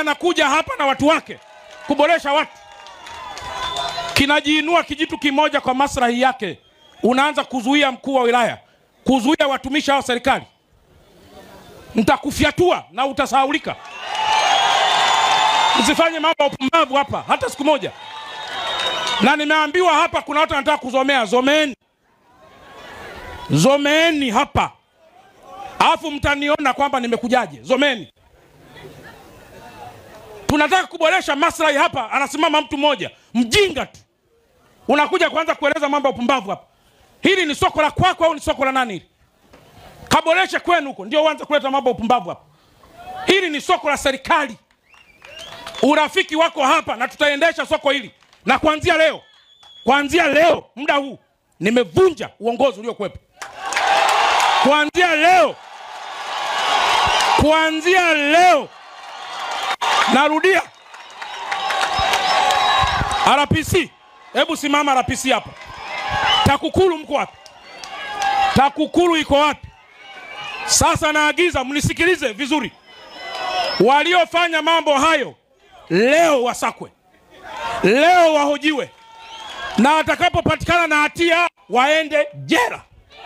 anakuja hapa na watu wake kuboresha watu, kinajiinua kijitu kimoja kwa maslahi yake, unaanza kuzuia mkuu wa wilaya, kuzuia watumishi hao serikali, nitakufyatua na utasahaulika. Msifanye mambo ya upumbavu hapa hata siku moja. Na nimeambiwa hapa kuna watu wanataka kuzomea, zomeeni, zomeeni hapa, alafu mtaniona kwamba nimekujaje. Zomeni, tunataka kuboresha maslahi hapa. Anasimama mtu mmoja mjinga tu, unakuja kuanza kueleza mambo ya upumbavu hapa. Hili ni soko la kwako au ni soko la nani? Hili kaboreshe kwenu huko, ndio uanze kuleta mambo ya upumbavu hapa. Hili ni soko la serikali, urafiki wako hapa, na tutaendesha soko hili na kuanzia leo, kuanzia leo muda huu nimevunja uongozi uliokuwepo. Kuanzia leo, kuanzia leo, narudia, RPC, hebu simama RPC hapa. TAKUKURU mko wapi? TAKUKURU iko wapi? Sasa naagiza mnisikilize vizuri, waliofanya mambo hayo leo wasakwe leo wahojiwe na watakapopatikana na hatia waende jela.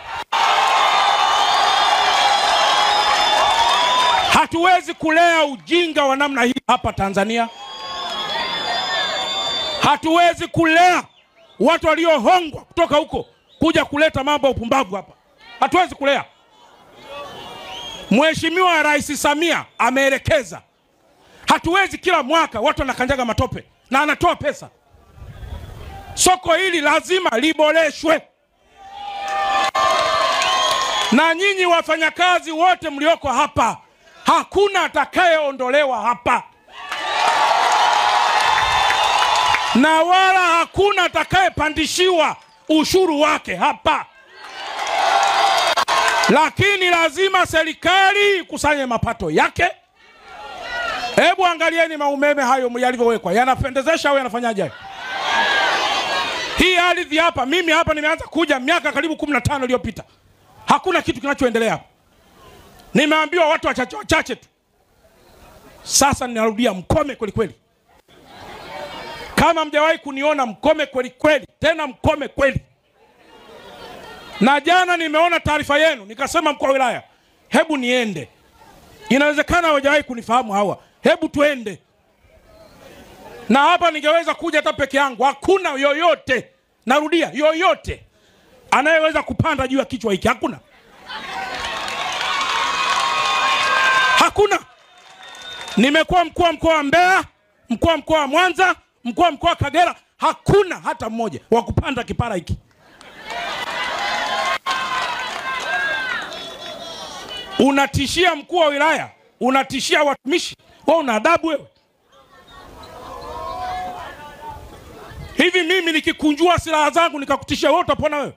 Hatuwezi kulea ujinga wa namna hii hapa Tanzania. Hatuwezi kulea watu waliohongwa kutoka huko kuja kuleta mambo ya upumbavu hapa. Hatuwezi kulea. Mheshimiwa Rais Samia ameelekeza, hatuwezi kila mwaka watu wanakanyaga matope na anatoa pesa. Soko hili lazima liboreshwe, na nyinyi wafanyakazi wote mlioko hapa, hakuna atakayeondolewa hapa, na wala hakuna atakayepandishiwa ushuru wake hapa, lakini lazima serikali ikusanye mapato yake. Hebu angalieni maumeme hayo yalivyowekwa, yanapendezesha au yanafanyaje? hayo? Hii ardhi hapa, mimi hapa nimeanza kuja miaka karibu kumi na tano iliyopita, hakuna kitu kinachoendelea hapa. Nimeambiwa watu wachache wachache tu. Sasa ninarudia, mkome kweli kweli. Kama mjawahi kuniona, mkome kweli kweli, tena mkome kweli. Na jana nimeona taarifa yenu, nikasema mkuu wa wilaya, hebu niende. Inawezekana hawajawahi kunifahamu hawa, hebu tuende. Na hapa ningeweza kuja hata peke yangu, hakuna yoyote, narudia, yoyote anayeweza kupanda juu ya kichwa hiki, hakuna, hakuna. Nimekuwa mkuu wa mkoa wa Mbeya, mkuu wa mkoa wa Mwanza, mkuu wa mkoa wa Kagera, hakuna hata mmoja wa kupanda kipara hiki. Unatishia mkuu wa wilaya, unatishia watumishi, wewe una adabu wewe? Hivi mimi nikikunjua silaha zangu nikakutishia wewe, utapona wewe?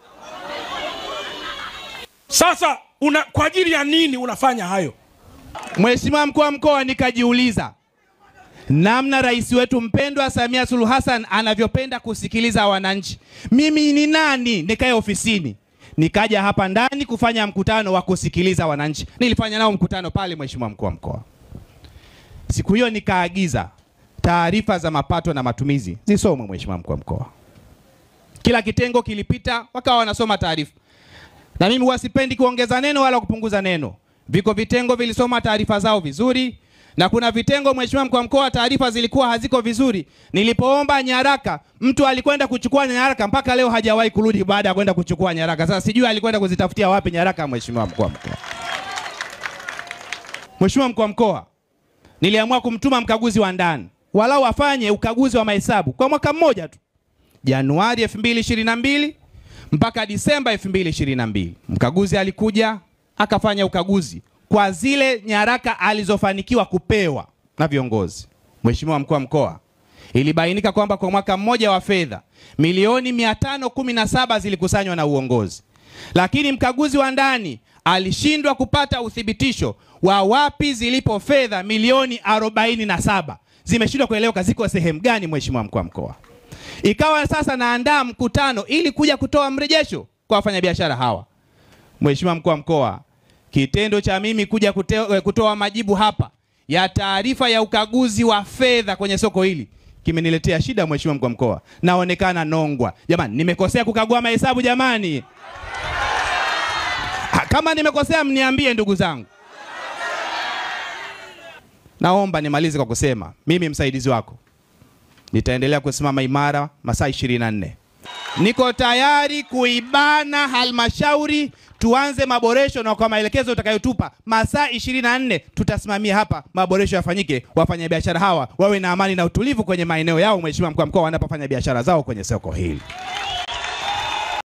Sasa una, kwa ajili ya nini unafanya hayo? Mheshimiwa mkuu wa mkoa, nikajiuliza namna rais wetu mpendwa Samia Suluhu Hassan anavyopenda kusikiliza wananchi. Mimi ni nani nikae ofisini? Nikaja hapa ndani kufanya mkutano wa kusikiliza wananchi. Nilifanya nao mkutano pale, Mheshimiwa mkuu wa mkoa. Siku hiyo nikaagiza taarifa za mapato na matumizi zisomwe, Mheshimiwa mkuu wa mkoa. Kila kitengo kilipita, wakawa wanasoma taarifa, na mimi huwa sipendi kuongeza neno wala kupunguza neno. Viko vitengo vilisoma taarifa zao vizuri, na kuna vitengo, Mheshimiwa mkuu wa mkoa, taarifa zilikuwa haziko vizuri. Nilipoomba nyaraka, mtu alikwenda kuchukua nyaraka, mpaka leo hajawahi kurudi baada ya kwenda kuchukua nyaraka. Sasa sijui alikwenda kuzitafutia wapi nyaraka, Mheshimiwa mkuu wa mkoa. Mheshimiwa mkuu wa mkoa, niliamua kumtuma mkaguzi wa ndani walau afanye ukaguzi wa mahesabu kwa mwaka mmoja tu, Januari 2022 mpaka Disemba 2022. Mkaguzi alikuja akafanya ukaguzi kwa zile nyaraka alizofanikiwa kupewa na viongozi. Mheshimiwa mkuu wa mkoa, ilibainika kwamba kwa mwaka mmoja wa fedha milioni 517 zilikusanywa na uongozi, lakini mkaguzi wa ndani alishindwa kupata uthibitisho wa wapi zilipo fedha milioni 47 zimeshindwa kueleweka ziko sehemu gani. Mheshimiwa mkuu wa mkoa, ikawa sasa naandaa mkutano ili kuja kutoa mrejesho kwa wafanyabiashara hawa. Mheshimiwa mkuu wa mkoa, kitendo cha mimi kuja kute, kutoa majibu hapa ya taarifa ya ukaguzi wa fedha kwenye soko hili kimeniletea shida, mheshimiwa mkuu wa mkoa, naonekana nongwa. Jamani, nimekosea kukagua mahesabu jamani? Ah, Kama nimekosea mniambie ndugu zangu. Naomba nimalize kwa kusema mimi msaidizi wako nitaendelea kusimama imara masaa 24. Niko tayari kuibana halmashauri tuanze maboresho, na kwa maelekezo utakayotupa masaa 24 tutasimamia hapa maboresho yafanyike, wafanyabiashara hawa wawe na amani na utulivu kwenye maeneo yao, mheshimiwa mkuu wa mkoa, wanapofanya biashara zao kwenye soko hili.